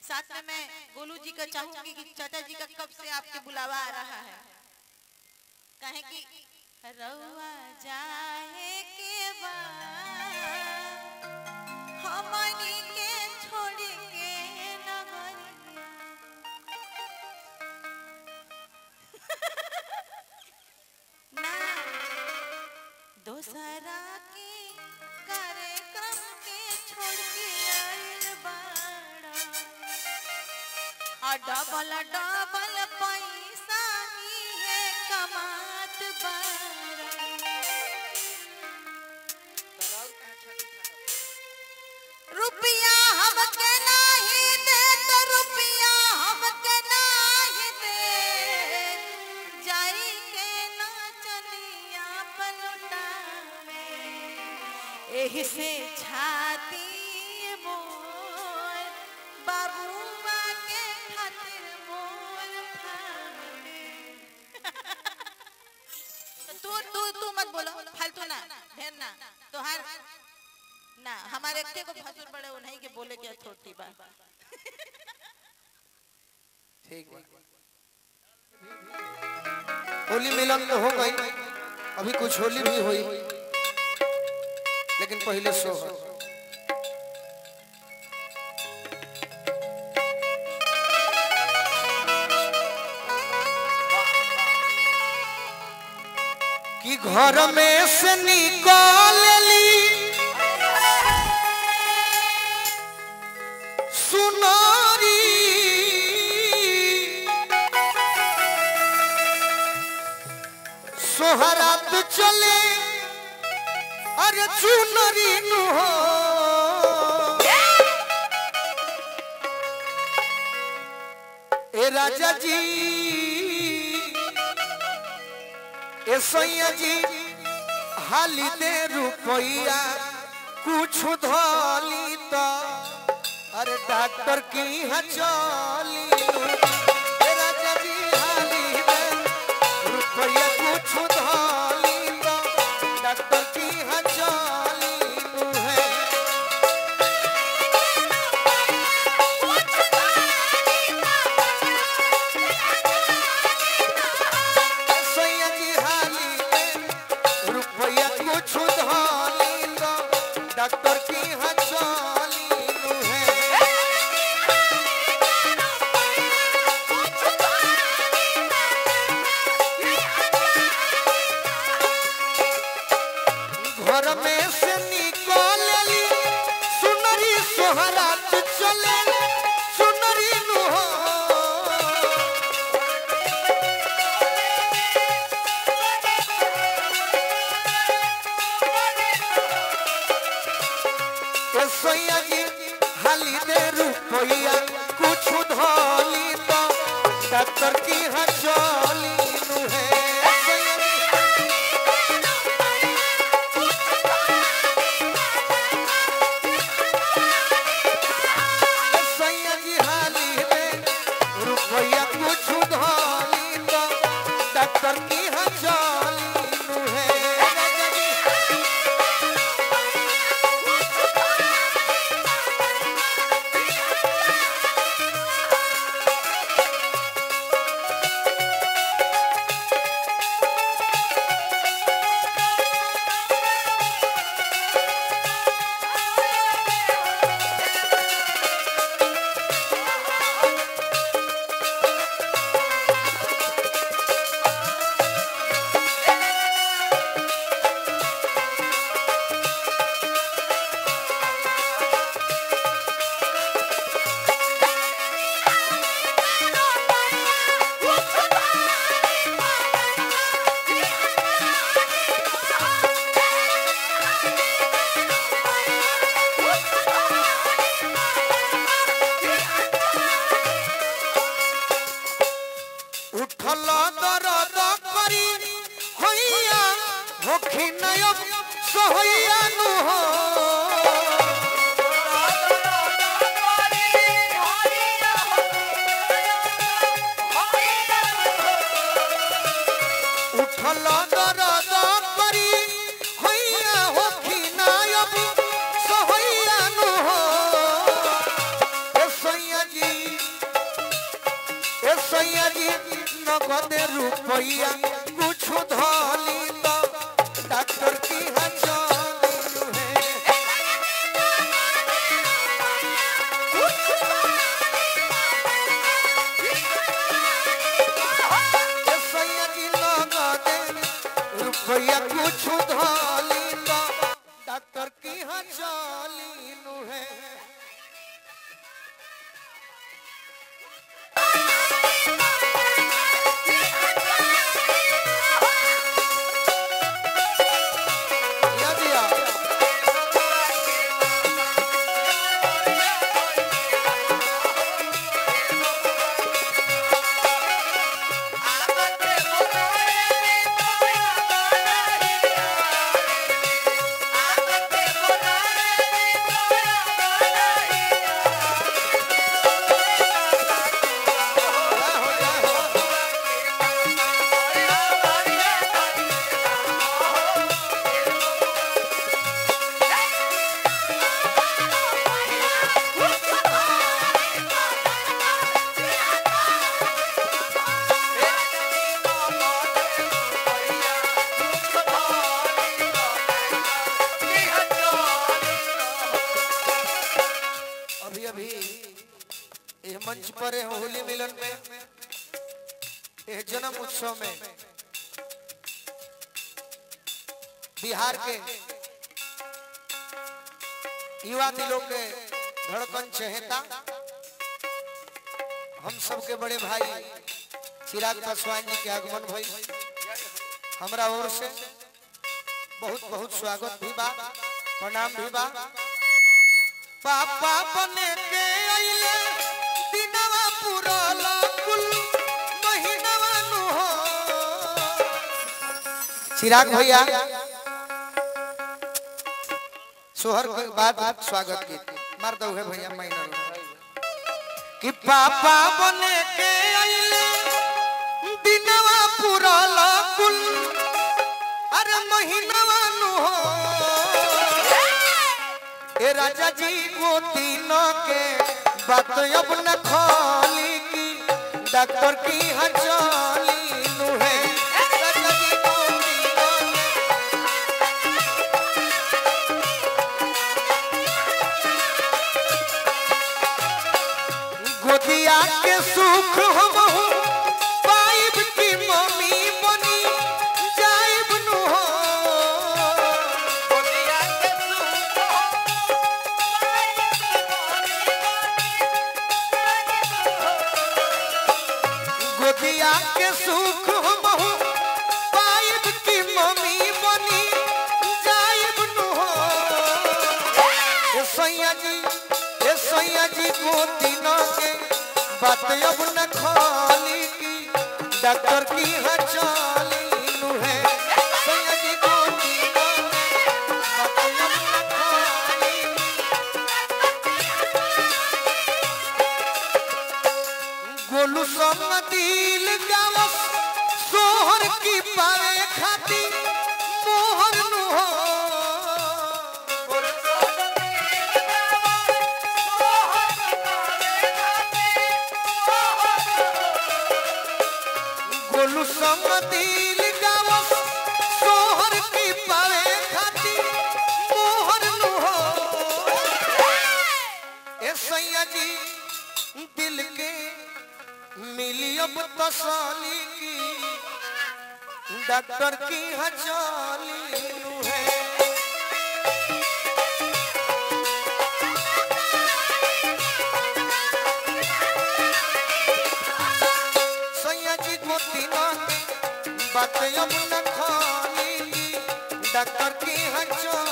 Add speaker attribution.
Speaker 1: साथ में मैं गोलू जी का चाहूंगी कि चाचा जी का कब से आपके बुलावा आ रहा है कहे कि रउआ जाए के बाद हमनी के छोड़ के नगरिया ना दोसरा के कार्यक्रम के छोड़ के आइल बाड़ा और डबल डबल पैसा ही है कमात बाड़ा रुपया हमके नाही दे तो रुपया हमके नाही दे जाई के ना चलिया पलटावे एही से छाती मोर बाबूआ के खातिर मोर फाड़े तू तू तू मत बोलो फालतू ना ढेर ना तोहार ना हमारे एकटे को फसुर बड़े वो नहीं के बोले के छोटी बा
Speaker 2: ठीक बा होली मिलन तो हो गई अभी कुछ होली भी हुई लेकिन पहले सो कि घर में से निकल ली सुनारी सोहरात चले अरे चुनरी नु हो ए राजा जी ए सैया जी हाली दे रुपैया कुछ धोली तो अरे डॉक्टर की यहाँ चली ए राजा जी हाली दे रुपया कुछ धोली तो डॉक्टर की यहाँ चली है सैया जी हाली दे रुपया कुछ धोली तो डॉक्टर की यहाँ चली है घर में से निकलली सुनरी सोहरात चले सुनरी नु हो ए सैया जी हाली दे रुपैया कुछ धोली तो डॉक्टर की हचोली नु है सैया जी सैया जी हाली में रुपया कुछ धोली तो डॉक्टर की हचोली नु है राजा जी उठल दरद करी होइया होखी नयब सोहैया नु हो उठल दरद करी होइया होखी नयब सोहैया नु हो ए सैया जी नगद रुपया कुछ धली तो डॉक्टर की हजाली है ए सैया की नगद रुपया कुछ धली तो डॉक्टर की हजाली है या दिया जय हो जय हो अभी अभी ये मंच पर है होली मिलन में ये जन्म उत्सव में बिहार के युवा दिलों के धड़कन चहेता हम सबके बड़े भाई चिराग पासवान जी के आगमन भई हमरा ओर से बहुत बहुत स्वागत भी बा प्रणाम भी बा पापा बने के अइले दिनवा पुराला कुल महीनवा नु हो चिराग भैया सोहर के बाद स्वागत की मार दो है भैया महीना कि पापा बने के अइले दिनवा पुराला कुल अरे महीनवा नु हो ए राजा जी को तीनों के बात अब न खोली की डॉक्टर की हजाली नु है राजा जी को तीनों के गोदिया के सुख हम पाइब की मम्मी बनी जाइब नु हो गोदिया के सुख गोदिया के सुख हमहु पाइब की मम्मी बनी जाइब नु हो ए सैया जी ए सैया जी गोदिना के बात अब न खाली की डॉक्टर की हचाली नु है सैया जी गोदिना के बात अब न खाली गोलू संग दिल गावस सोहर की पाए खाती मोहर नु हो गोलू संग दिल गावस सोहर की पाए खाती मोहर नु हो ए सैया जी दिल के मिली अब तसाली की डॉक्टर की हजाली नु है सैया जी को तीनों बात अब न खाली डॉक्टर की हजाली